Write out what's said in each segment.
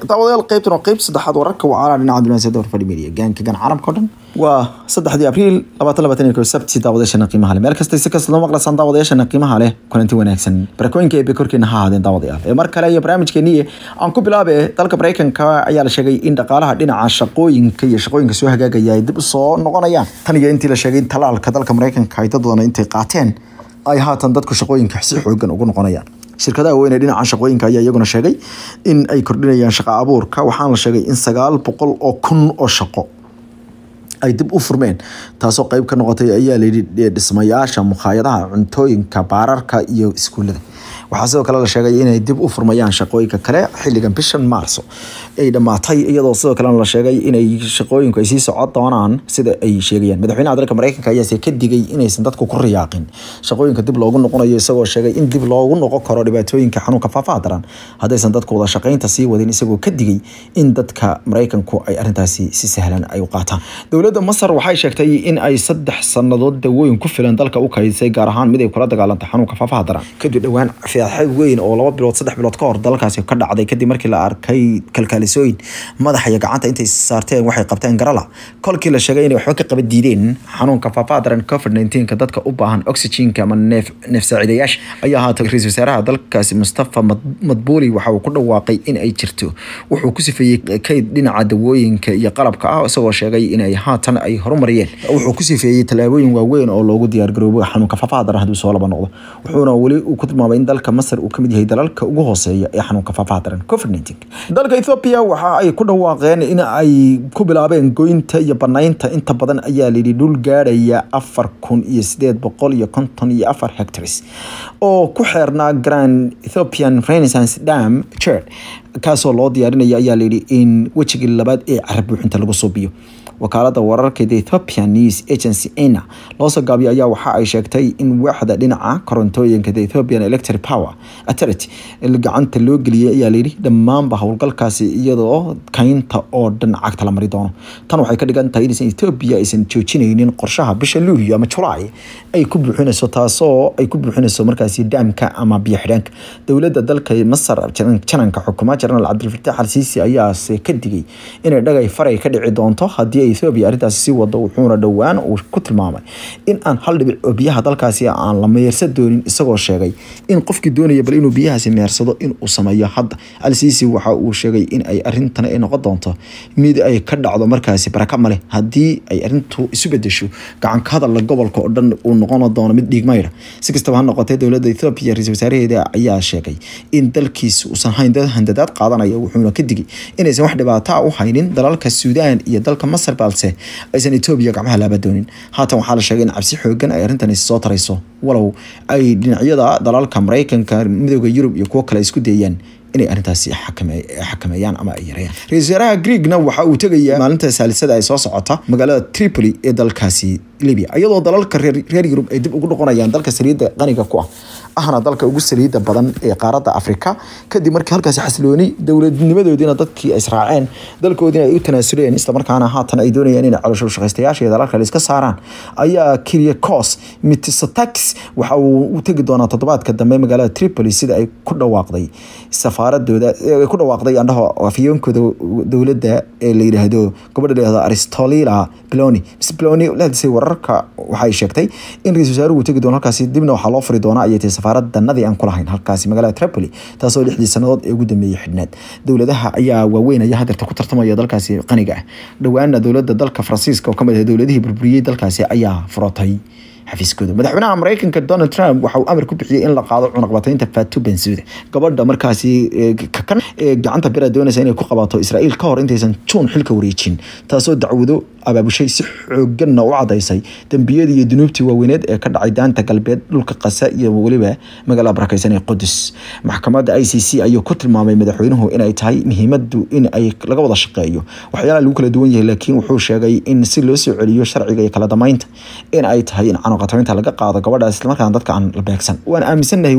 daawadayaal qaybtan waa qayb saddexaad wararka wacaala dhinaca dunaasiyada warfadhi media gaanka gan caalamka o dhan waa saddexdii abriil labaatan labaatan iyo kow sabti daawadayaashana qiimaha leh meel kasta si kasta loo maqlasaan daawadayaashana qiimaha leh kulanti wanaagsan barakooyinka eebe korkeena ha ahaadeen daawadayaal ee mar kale iyo barnaamijkeeniye aan ku bilaabe dalka maraykanka ayaa la sheegay in dhaqaalaha dhinaca shaqooyinka iyo shaqooyinka soo hagaagaya ay dib u soo noqonayaan tan iyo intii la sheegay in talaalka dalka maraykanka ay dad badan intay qaateen ay haatan dadku shaqooyinka si xoogan ugu noqonayaan shirkadaha weyn ee dhinaca shaqooyinka ayaa iyaguna sheegay in ay kordhinayaan shaqa abuurka waxaana la sheegay in sagaal boqol oo kun oo shaqo ay dib u furmeen taasoo qeyb ka noqotay ayaa layidhi dhismayaasha mukhaayadaha cuntooyinka baararka iyo iskuullada waxaa sidoo kale la sheegay inay dib u furmayaan shaqooyinka kale xilligan bishan maarso ay dhammaatay iyadoo sidoo kalena la sheegay inay shaqooyinku ay sii socon doonaan sida ay sheegayaan madaxweynaha dalka maraykanka ayaase ka digay inaysan dadku ku riyaaqin shaqooyinka dib loogu noqonayo isagoo sheegay in dib loogu noqon karo dhibaatooyinka xanuunka faafaha daran haddaysan dadku wada shaqaynta sii wadin isagoo ka digay in dadka maraykanku ay arrintaasi si sahlan ay u qaataan dowladda masar waxay sheegtay in ay saddex sannadood dawooyin ku filan dalka u kaydisay gaar ahaan mid ay kula dagaalantay xanuunka faafaha daran kadib dhowaan fiaxad weyn oo laba bilood saddex bilood ka hor dalkaasi ka dhacday kadib markii la arkay kalkaalisooyin madaxa iyo gacanta intay saarteen waxay qabteen garala kolkii la sheegay inay waxba ka qaba diideen xanuunka faafaha daran covid 19 dadka u baahan oxygenka ama neef neef saaciidayaasha ayaa haatan ra-iisul wasaaraha dalkaasi mustafa madbuuli waxa uu ku dhawaaqay in ay jirto wuxuu ku sifeeyey kayd dhinaca dawooyinka iyo qalabka ah isagoo sheegay inay haatan ay horumariyeen wuxuu ku sifeeyey tallaabooyin waaweyn oo loogu diyaargaroobo xanuunka faafaha daran hadduu soo laba noqdo wuxuuna weli uu ku tilmaamay in dalka masar uu kamid yahay dalalka ugu hooseeya ee xanuunka faafaha daran covid 19 dalka ethiopia waxa ay ku dhawaaqeen in ay ku bilaabeen goynta iyo banaynta inta badan ayaa layidhi dhul gaadhaya afar kun iyo sideed boqol iyo konton iyo afar hectares oo ku xeernaa grand ethiopian renaissance dam church kaasoo loo diyaarinaya ayaa layidhi in wejigii labaad ee carab buuxinta lagu suubiyo wakaalada wararka the ethiopian news agency ena loosoo gaabiyo ayaa waxa ay sheegtay in waaxda dhinaca korontooyinka the ethiopian electric power authority gacanta loo geliyay ayaa layidhi dhammaanba howlgalkaasi iyadoo kaynta oo dhan cagta la mari doono tan waxay ka dhigan tahay inaysan ethiopia aysan joojinaynin qorshaha bisha luulyo ama julaay ay ku buuxinayso taasoo ay ku buuxinayso markaasi daamka ama biyo xidhaanka dowladda dalka masar jananka xukuma jenaraal cabdilfataax al siisi ayaase ka digay inay dhagay faray ka dhici doonto haddii ethiopia arrintaasi sii wado wuxuuna dhowaan uu ku tilmaamay in aan hal dhibic oo biyaha dalkaasi aan la meersan doonin isagoo sheegay in qofkii doonaya bal inuu biyahaasi meersado in uu sameeyo hadda al-siisi waxa uu sheegay in ay arrintan ay noqon doonto mid ay ka dhacdo markaasi baraka male haddii ay arrintu isu bedesho gacanka hadalla gobolka oo dhan uu noqon doono mid dhiigmayra si kastaba ha noqotee dowladda ethiopia ra-iisul wasaaraheeda ayaa sheegay in dalkiisa uusan hayn dad handadaad qaadanaya wuxuuna ka digay inaysan wax dhibaato u haynin dalalka suudaan iyo dalka masar balse aysan etoobiya gacmaha laaba doonin haatan waxaa la sheegay in cabsi xoogan ay arrintani soo tarayso walow ay dhinacyada dalalka maraykanka midooda yurub iyo kuwo kale isku dayayaan inay arrintaasi xakameeyaan ama ay yareeyaan ra-isul wasaaraha greegna waxa uu tegayaa maalinta saalisada ay soo socota magaalada tripoli ee dalkaasi libya iyadoo dalalka reer yurub ay dib ugu noqonayaan dalka saliidda qaniga ku ah ahna dalka ugu saliidda badan ee qaaradda afrika kadib markii halkaasi xasilooni dowladnimadoodiina dadkii israaceen dalkoodiina ay u tanaasuleen islamarkaana haatan ay doonayaan inay caloosho shaqaystayaasha iyo dalalka iska saaraan ayaa kiryakos mitsotakis waxa uu u tegi doonaa toddobaadka dambe magaalada tripoli sida ay ku dhawaaqday safaaradooda ku dhawaaqday andhaho afyeenkooda dowladda ee la yidhaahdo gobadha la yidhahdo aristolila bloni mise bloni la hadisay wararka waxay sheegtay in ra-isul wasaaruhu tegi doono halkaasi dibna waxaa loo furi doonaa ayay tahay safaaraddanadii aan ku lahayn halkaasi magaalada tripoli taasoo lixdii sannadood ee ugu dambeeyey xidhnaad dowladaha ayaa waaweyn ayaa hadeerta ku tartamaya dalkaasi qaniga ah dhowaana dowladda dalka faransiiska oo kamid ah dowladihii burburiyey dalkaasi ayaa furatay xafiiskooda madaxweynaha maraykanka donald trump waxa uu amar ku bixiyey in la qaado cunaqbataynta fatu bensuuda gabadha markaasi kakan ee gacanta bira doonaysa inay ku qabato israa'iil ka hor intaysan juun xilka wareejin taasoo dacwado abaabushay si xooganna u cadaysay dembiyadii iyo dunuubtii waaweyneed ee ka dhacay daanta galbeed dhulka qasa iyo weliba magaalada barakeysan ee qudus maxkamadda i c c ayuu ku tilmaamay madaxweynuhu inay tahay muhiimadu in ay laga wada shaqeeyo waxyaalaha lagu kala duwan yahay laakiin wuxuu sheegay in si loo soo celiyo sharciga iyo kala damaynta in ay tahay in cunaqbataynta laga qaado gabadhaas islamarkaana dadka aan la beegsan waan aaminsannahay weli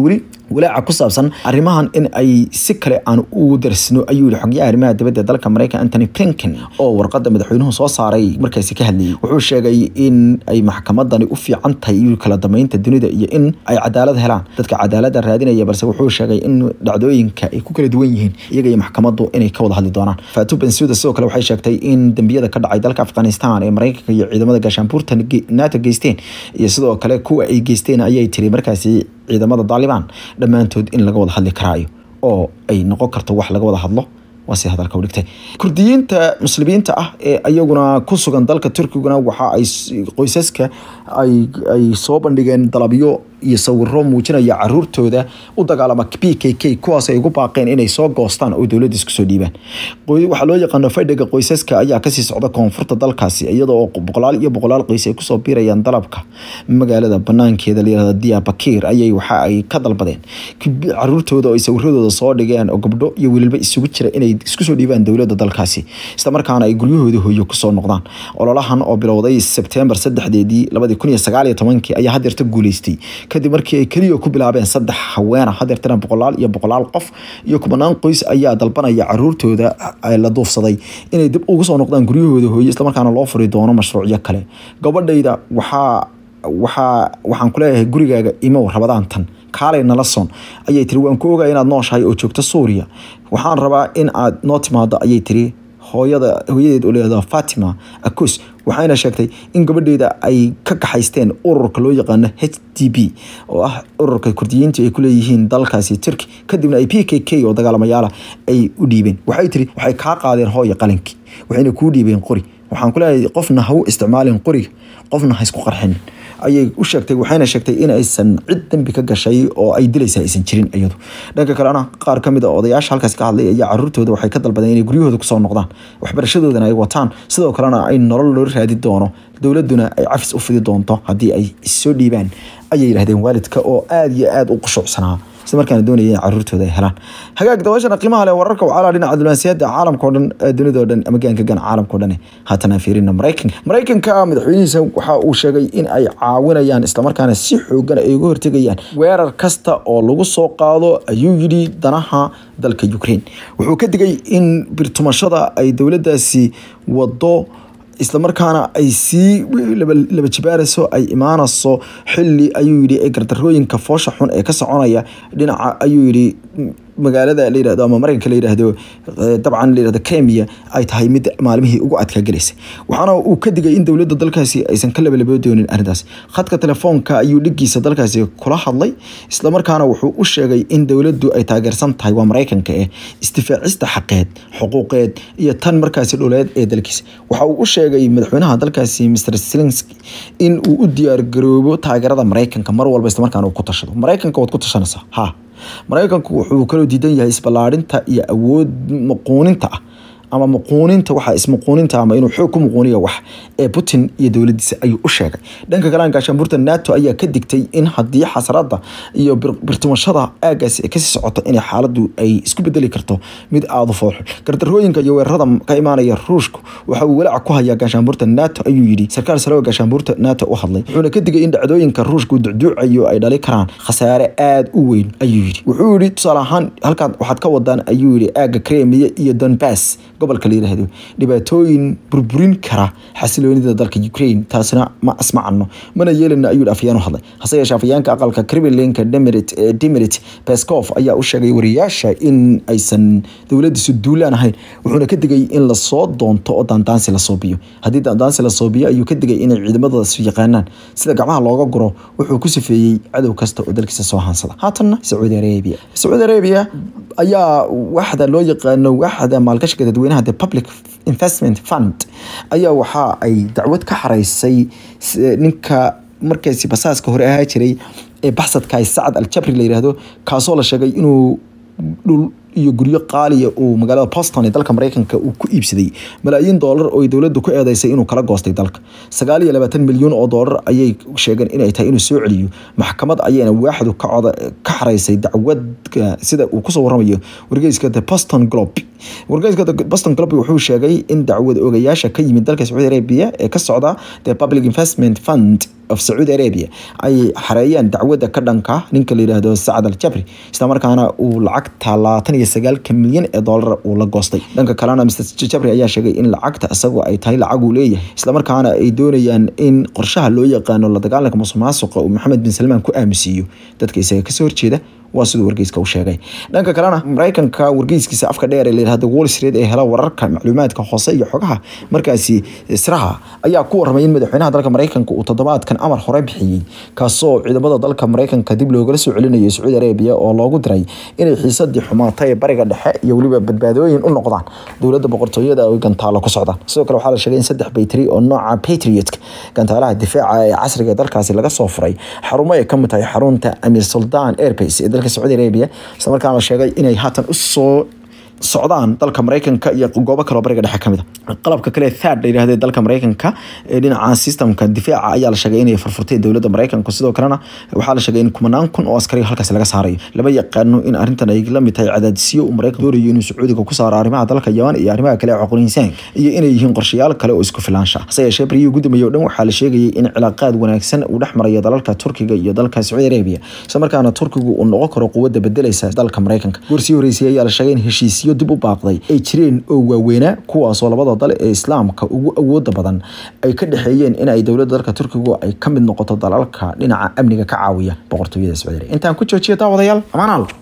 walaaca ku saabsan arrimahan in ay si kale aan ugu darsino ayuu yihi xogyaha arrimaha dibadda dalka maraykan antony blinken oo warqadda madaxweynuhu soo saaray markaasi ka hadlayay wuxuu sheegay in ay maxkamadani u fiican tahay iyo kala damaynta dunida iyo in ay cadaalad helaan dadka cadaaladda raadinaya balse wuxuu sheegay in dhacdooyinka ay ku kala duwan yihiin iyaga iyo maxkamaddu inay ka wada hadli doonaan fatu bensuda sidoo kale waxay sheegtay in dembiyada ka dhacay dalka afghanistan ee maraykanka iyo ciidamada gaashaanbuurta nato geysteen iyo sidoo kale kuwa ay geysteen ayay tiri markaasi ciidamada daalibaan dhammaantood in laga wada hadli karaayo oo ay noqon karto wax laga wada hadlo waa si hadalka u dhigtay kurdiyiinta muslimiinta ah ee iyaguna ku sugan dalka turkiguna waxa ay qoysaska ay ay soo bandhigeen dalabyo iyo sawiro muujinaya caruurtooda u dagaalama p k k kuwaas ay ugu baaqeen inay soo goostaan oo dowladda isku soo dhiibaan waxaa loo yaqaano fadhiga qoysaska ayaa kasii socda koonfurta dalkaasi iyadoo boqolaal iyo boqolaal qoys ay kusoo biirayaan dalabka magaalada banaankeeda layirahda diyabakir ayay waxa ay ka dalbadeen caruurtooda oo ay sawiradooda soo dhigeen oo gabdho iyo wiilba isugu jira inay isku soo dhiibaan dowladda dalkaasi islamarkaana ay guryahooda hooyo kusoo noqdaan ololahan oo bilowday sebtembar saddexdeedii labadii kun iyo sagaal iyo tobankii ayaa hadeerta guuleystay kadib markii ay keliya ku bilaabeen saddex haweena hadeertana boqolaal iyo boqolaal qof iyo kubanaan qoys ayaa dalbanaya caruurtooda la duufsaday inay dib ugu soo noqdaan guryahooda hooye islamarkaana loo furi doono mashruucyo kale gabadhayda waxaa waxaa waxaan kuleeyahay gurigaaga imow rabadaantan kaalay nalason ayay tiri waan ku ogaa inaad nooshahay oo joogto suuriya waxaan rabaa in aad noo timaado ayay tiri hooyada hooyadeed oo leedaha fatima akus waxayna sheegtay in gabadheeda ay ka kaxaysteen ururka loo yaqaano h d b oo ah ururka kurdiyiinta ay kuleeyihiin dalkaasi turki kadibna ay p k k oo dagaalamayaala ay u dhiibeen waxay tiri waxay kaa qaadeen hooya qalinkii waxayna kuu dhiibeen qori waxaan kuleeyahay qofna ha u isticmaalin qoriga qofna ha isku qarxin ayay u sheegtay waxayna sheegtay in aysan cid dambi ka gashay oo ay dilaysa aysan jirin iyadu dhanka kalena qaar ka mid a odayaasha halkaas ka hadlay ayaa caruurtooda waxay ka dalbadeen inay guryahooda kusoo noqdaan waxbarashadoodana ay wataan sidoo kalena ay nolol loo raadi doono dowladuna ay cafis u fidi doonto haddii ay issoo dhiibaan ayay yidhahdeen waalidka oo aada iyo aada u qushucsanaa isla markaana doonaya in caruurtooda ay helaan hagaag dabashana qiimaha leh wararka wacaalaa dhinaca diblomaasiyadda caalamka o dhan dunidao dhan ama gaanka gan caalamka o dhan haatan aan fiirina maraykanka maraykanka madaxweynihiisa waxa uu sheegay in ay caawinayaan islamarkaana si xoogan ay uga hortegayaan weerar kasta oo lagu soo qaado ayuu yidhi danaha dalka ukraine wuxuu ka digay in birtumashada ay dowladdaasi wado islamarkaana ay sii laba jibaarayso ay imaanayso xili ayuu yidhi ee gardarooyinka foosha xun ee ka soconaya dhinaca ayuu yidhi magaalada la yirahdo ama maraykanka la yiraahdo dabcan la yirahdo Kenya ay tahay mid maalmihii ugu adkaa galaysa waxaana uu ka digay in dowladda dalkaasi aysan ka labalabo doonin arrintaas khadka telefoonka ayuu dhigiisa dalkaasi kula hadlay isla markaana wuxuu u sheegay in dowladdu ay taageersan tahay waa maraykanka eh istifaacista xaqeed xuquuqeed iyo tan markaasi dhuleed ee dalkiisa waxa uu u sheegay madaxweynaha dalkaasi Mr Zelensky in uu u diyaar garoobo taageerada maraykanka mar walba isla markaana uu ku tashado maraykanka waad ku tashanaysaa ha maraykanku wuxuu kaloo diidan yahay isballaarinta iyo awood muquuninta ah ama muquuninta waxa ismuquuninta ama inuu xoog ku muquuniyo wax ee putin iyo dowladiisa ayuu u sheegay dhanka kale gaashaanbuurta nato ayaa ka digtay in haddii xasarada iyo birtumashada aagaasi ay kasii socoto inay xaaladu ay isku bedeli karto mid aada u fooxo gardarooyinka iyo weerarada ka imaanaya ruushku waxa uu walaac ku hayaa gaashaanbuurta nato ayuu yidhi sarkaal sare oo gaashaanbuurta nato u hadlay wuxuuna ka digay in dhacdooyinka ruushku ducduucayo ay dhali karaan khasaare aada u weyn ayuu yidhi wuxuu yidhi tusaale ahaan halkaan waxaad ka wadaan ayuu yidhi aaga kremiya iyo donbass gobolka la yiraahdo dhibaatooyin burburin kara xasiloonida dalka Ukraine taasina ma asmacno mana yeelina ayuu afyaan u hadlay hase yeeshee afyaanka aqalka Kremlinka Dmitry Dmitry Peskov ayaa u sheegay wariyaasha in aysan dowladiisu duulaan ahayn wuxuuna ka digay in la soo doonto oo daandaansi la soo biyo haddii daandaansi la soo biyo ayuu ka digay inay ciidamadaas yaqaanaan sida gacmaha looga guro wuxuu ku sifeeyey cadow kasta oo dalkiisa soo haansada haatanna Saudi Arabia Saudi Arabia ayaa waxda loo yaqaano waxda maalgashiga dadweynaha the public investment fund ayaa waxa ay dacwad ka xaraysay ninka markaasi basaaska hore ahaa jiray ee baxsadka sacad al-jabri la yiraahdo kaasoo la sheegay inuu dhul iyo guryo qaaliya uu magaalada boston ee dalka mareykanka uu ku iibsaday malaayiin doolar oo ay dowladdu ku eedeysay inuu kala goostay dalka sagaal iyo labaatan milyan oo doolar ayay sheegeen inay tahay inuu soo celiyo maxkamad ayayna waaxdu ka coda ka xaraysay dacwadka sida uu kusoo waramayo wargeyska the boston globe wargeyska the boston globe wuxuu sheegay in dacwad ogayaasha ka yimid dalka sacuudi arabia ee ka socda the public investment fund of sacuudi arabia ay xareeyeen dacwadda ka dhanka ninka la yidhaahdo sacad al jabri islamarkaana uu lacagta labaatan iyo sagaalka milyan ee doolar uu la goostay dhanka kalena mr jabri ayaa sheegay in lacagta isagoo ay tahay lacag uu leeyahay islamarkaana ay doonayaan in qorshaha loo yaqaano la dagaalanka musuq maasuqa uu maxamed bin salmaan ku aamusiiyo dadka isaga kasoo horjeeda waa siduu wargeyska u sheegay dhanka kalena mareykanka wargeyskiisa afka dheer ee layihahdo wall street ee hela wararka macluumaadka hoose iyo xogaha markaasi siraha ayaa ku warramay in madaxweynaha dalka mareykanka uu toddobaadkan amar hore bixiyey kaasoo ciidamada dalka mareykanka dib loogala soo celinayo sacuudi arabia oo loogu diray inay xiisadii xumaatay ee bariga dhexe iyo weliba badbaadooyin u noqdaan dowladda boqortooyada ay gantaalo ku socdaan sidoo kale waxaa la sheegay in saddex baytri oo nooca patriotka gantaalaha difaaca ee casriga ee dalkaasi laga soo furay xarumo ay kamid tahay xarunta amir sultan airbase ee dalka sacuudi arabia isla markaana la sheegay inay haatan usoo socdaan dalka mareykanka iyo goobo kaloo bariga dhexe kamid a qalabka kale third la yidhahde dalka mareykanka ee dhinaca systemka difaaca ayaa la sheegay inay furfurtay dowladda mareykanka sidoo kalena waxaa la sheegay in kumanaan kun oo askari halkaas laga saarayo lama yaqaano in arrintan ay la mid tahay cadaadisyo uu mareykanka doonayo inuu sacuudiga ku saaro arrimaha dalka yaman iyo arrimaha kale ee cuqul insaanka iyo inay yihiin qorshayaal kale oo isku filaansha hase yeeshee bariyii ugu dambeeyey oo dhan waxaa la sheegayay in cilaaqaad wanaagsan uu dhex marayo dalalka turkiga iyo dalka sacuudi arabia isla markaana turkigu uu noqon karo quwadda bedelaysa dalka mareykanka goorsii horeysay ayaa la sheegay in heshiisyo dib u baaqday ay jireen oo waaweynaa kuwaasoo labada dal ee islaamka ugu awooda badan ay ka dhexeeyeen in ay dowladda dalka turkigu ay ka mid noqoto dalalka dhinaca amniga ka caawiya boqortooyada sacuudi arabia intaan ku joojiyo daawadayaal amaanaal